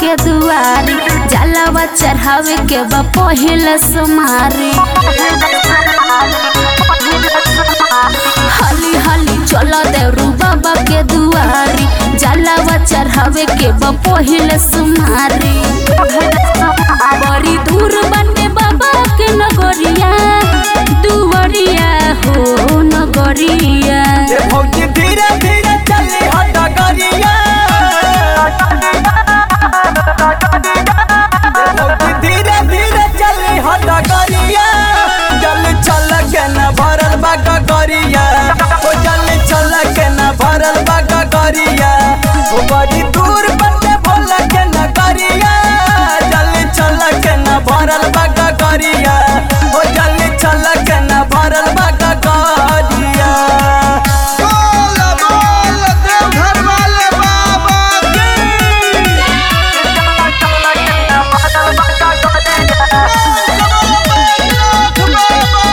के दुआरी जलावा चढ़ावे के बा पहिल सुमारी हली हली चलो देवरू बाबा के दुआरी जलावा चढ़ावे के बा पहिल सुमारी बड़ी दूर बने बाबा के नगरिया दुवरिया हो नगरिया ये भौजी धीरे धीरे चली हो डगरिया ये भौजी धीरे धीरे चली हो डगरिया जल चल के न भरल बा गगरिया ओ जल चल के न भरल बा गगरिया ओ बड़ी दूर बटे भोल के न गरिया जल चल के न भरल बा गगरिया ओ जल चल के न भरल बा गगरिया बोल बोल देवघर वाले बाबा की नाथ बाबा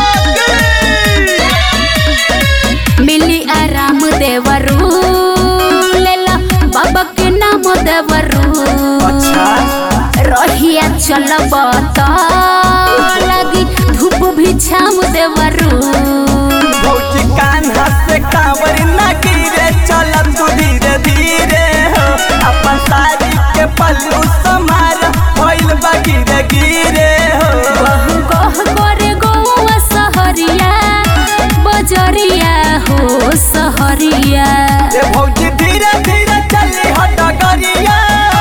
की मिली आराम देवरू लेला बाबा के नाम देवरू अच्छा रहिया चलब त लगी धूप भी छाम देवरू भौजी कान से कांवर न गिरे चल तू धीरे धीरे हो अपन साड़ी के पल्लू समार भइल बा गिरे गिरे हो बहु कह करे गौआ सहरिया बजरिया हो सहरिया ये भौजी धीरे धीरे चली हो डगरिया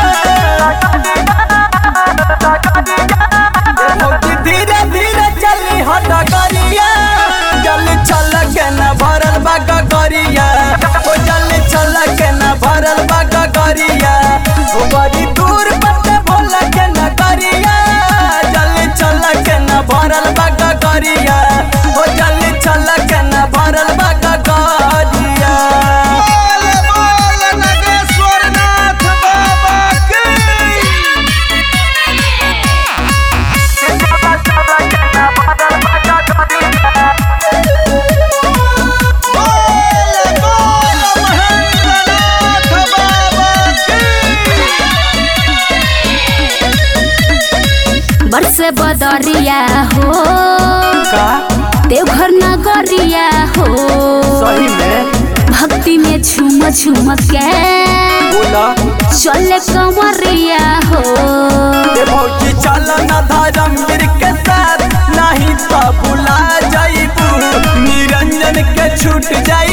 ये भौजी धीरे धीरे चली हो डगरिया जल चल के न भरल बा गगरिया ओ जल चल के न भरल बा गगरिया ओ बड़ी दूर बटे भोल के न गरिया जल चल के न भरल बा गगरिया ओ जल चल के न भरल बा गगरिया बोल बोल नगेश्वर नाथ बाबा की बोल बोल महेंद्र नाथ बाबा की बरसे बदरिया हो का देवघर नगरिया हो सही में भक्ति में झूम झूम के बोला चले कमरिया हो ये भौजी चल न धर्मवीर के साथ नहीं तो भुला जाइबू निरंजन के छूट जाई